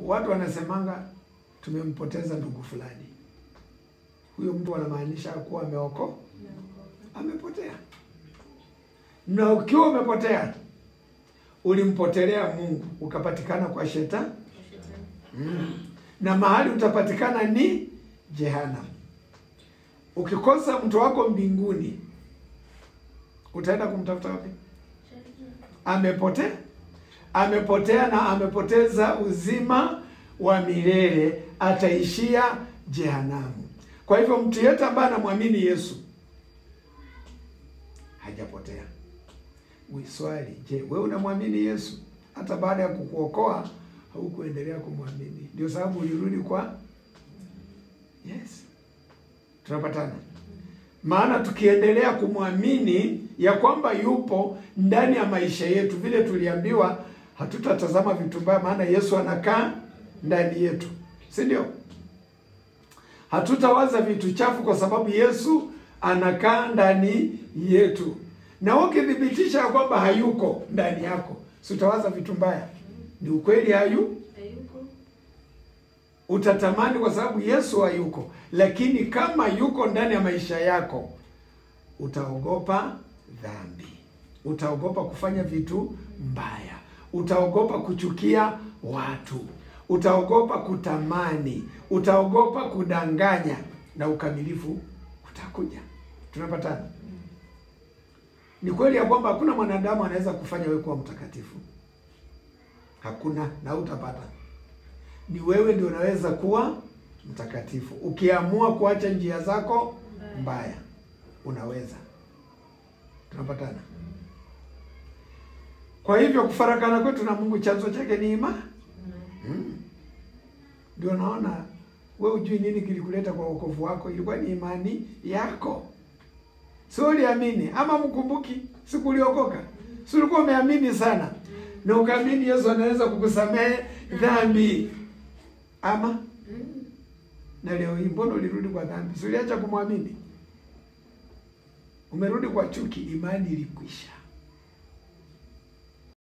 watu wanasemanga tumempoteza ndugu fulani, huyo mtu wanamaanisha kuwa ameoko amepotea. Na ukiwa umepotea, ulimpotelea Mungu ukapatikana kwa shetani mm. na mahali utapatikana ni jehanamu. Ukikosa mtu wako mbinguni, utaenda kumtafuta wapi? Amepotea, amepotea na amepoteza uzima wa milele, ataishia jehanamu. Kwa hivyo mtu yeyote ambaye anamwamini Yesu hajapotea. Wiswali, je, wewe unamwamini Yesu? Hata baada ya kukuokoa haukuendelea kumwamini, ndio sababu ulirudi kwa yes. Tunapatana? Maana tukiendelea kumwamini ya kwamba yupo ndani ya maisha yetu, vile tuliambiwa, hatutatazama vitu mbaya, maana Yesu anakaa ndani yetu, si ndio? Hatutawaza vitu chafu kwa sababu Yesu anakaa ndani yetu, na ukithibitisha ya kwamba hayuko ndani yako, si utawaza vitu mbaya? Ni ukweli, hayu utatamani kwa sababu Yesu hayuko, lakini kama yuko ndani ya maisha yako, utaogopa dhambi, utaogopa kufanya vitu mbaya, utaogopa kuchukia watu, utaogopa kutamani, utaogopa kudanganya, na ukamilifu utakuja. Tunapatana? Ni kweli ya kwamba hakuna mwanadamu anaweza kufanya wewe kuwa mtakatifu, hakuna, na utapata ni wewe ndio unaweza kuwa mtakatifu ukiamua kuacha njia zako mbaya, unaweza. Tunapatana? Kwa hivyo kufarakana kwetu na Mungu chanzo chake ni imani. Ndio mm. Naona we ujui nini kilikuleta kwa wokovu wako, ilikuwa ni imani yako, si uliamini? Ama mkumbuki siku uliokoka, si ulikuwa umeamini sana na ukaamini Yesu anaweza kukusamehe dhambi ama mm. Na leo hii mbona ulirudi kwa dhambi? Si uliacha kumwamini, umerudi kwa chuki, imani ilikwisha.